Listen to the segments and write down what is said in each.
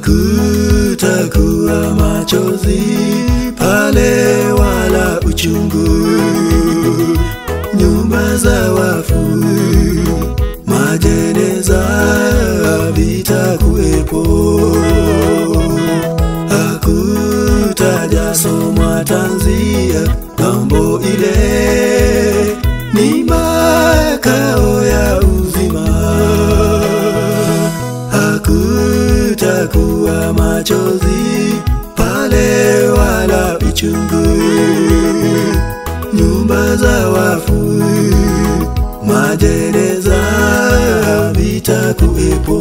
hakutakuwa machozi pale wala uchungu nyumba za wafu majeneza vitakuwepo hakutajasomwa tanzia ng'ambo ile ni makao ya uzima hakutakuwa machozi pale wala uchungu nyumba za wafu majeneza vitakuwepo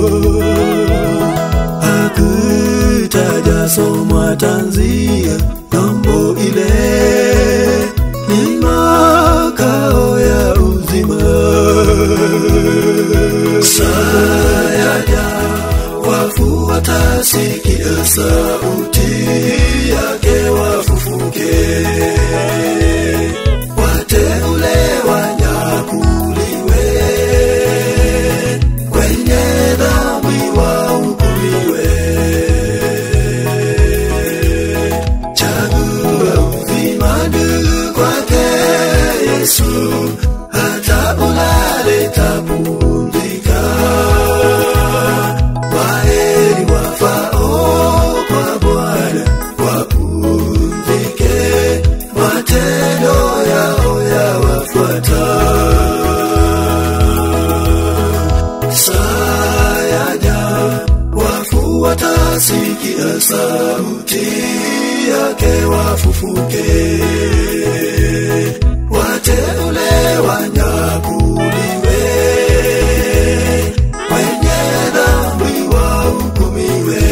hakutajasomwa tanzia ng'ambo ile ni makao ya uzima sayaja wafu watasikia sauti yake wafufuke wateule wanyakuliwe wenye dhambi wahukumiwe chagua uzima ndugu kwake yesu hata ulale tapumzika waheri wafao kwa bwana wapumzike matendo yao yawafuata sayaja wafu watasikia sauti yake wafufuke wateule wanyakuliwe wenye dhambi wahukumiwe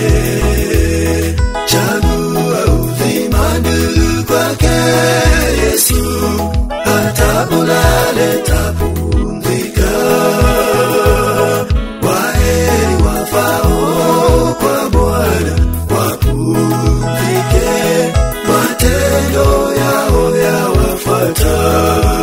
chagua uzima ndugu kwake yesu hata ulale tapumzika waheri wafao kwa bwana wapumzike matendo yao yawafuata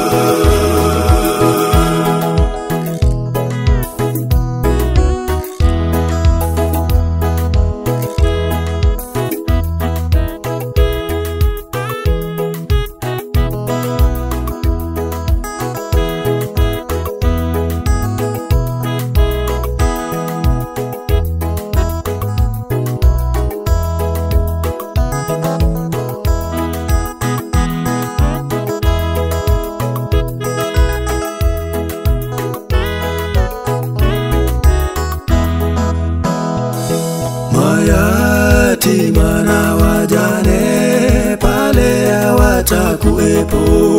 mayatima na wajane pale hawatakuwepo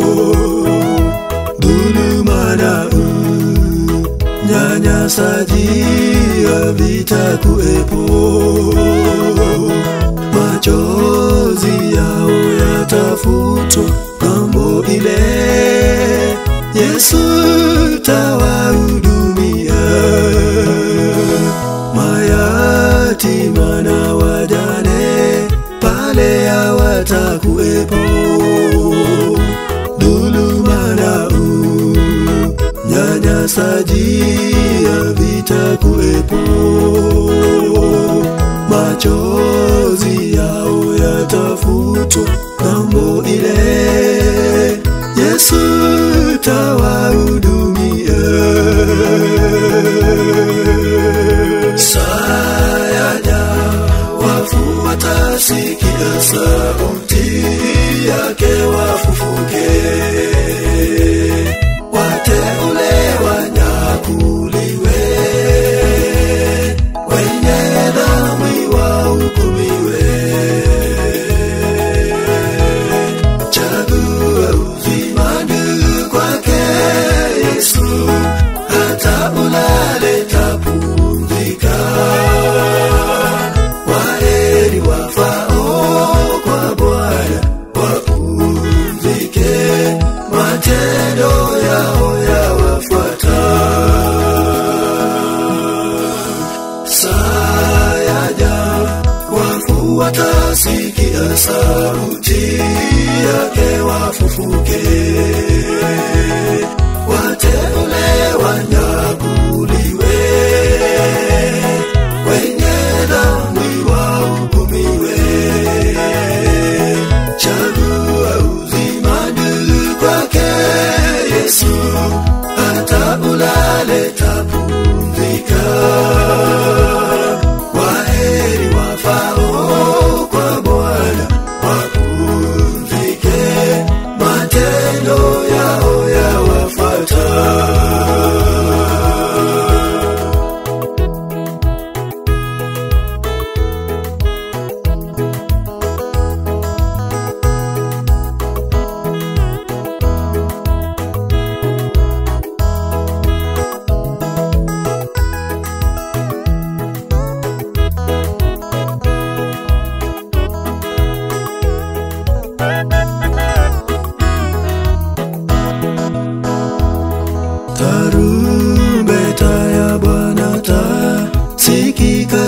dhuluma na unyanyasaji havitakuwepo machozi yao yatafutwa ng'ambo ile yesu tawahudumia mayatima na wajane pale hawatakuwepo dhuluma na unyanyasaji havitakuwepo machozi yao yatafutwa ng'ambo ile yesu tawahudumia sayaja wafu watasikia sauti yake wafufuke wateule wanyakuliwe wenye dhambi wahukumiwe chagua uzima ndugu kwake yesu hata ulale tapumzika waheri wafao kwa bwana wapumzike matendo yao yawafuata sayaja wafu watasikia sauti yake wafufuke wateule wanyakuliwe wenye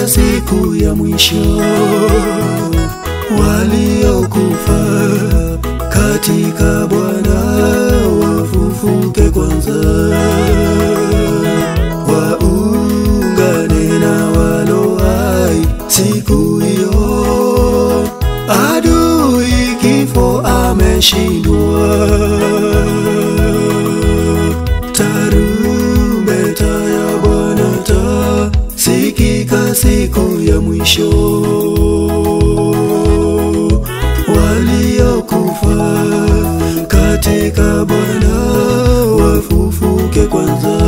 siku ya mwisho waliokufa katika Bwana wafufuke kwanza, waungane na walo hai siku hiyo. Adui kifo ameshindwa, tarumbeta ya Bwana tasikika siku ya mwisho waliokufa katika Bwana wafufuke kwanza.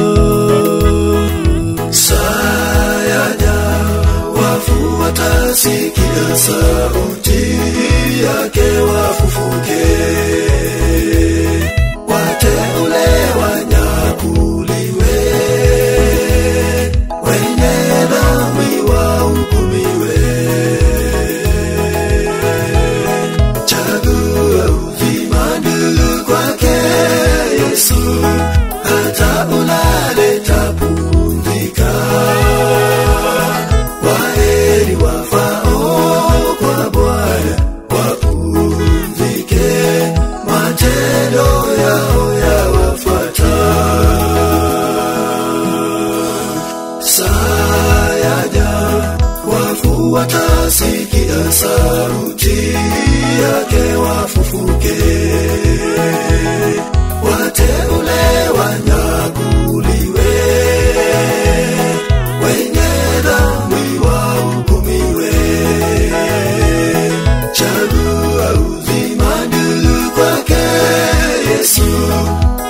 Sayanya wafu watasikia sauti yake wafufuke, wateule wanyakuliwe, wenye dhambi wahukumiwe. Chagua uzima ndugu kwake Yesu, hata ulale tapumzika. Waheri wafao kwa Bwana wapumzike, matendo yao yawafuata. Sayaja wafu watasikia sauti yake wafufuke, wateule wanyakuliwe, wenye dhambi wahukumiwe. Chagua uzima ndugu kwake Yesu,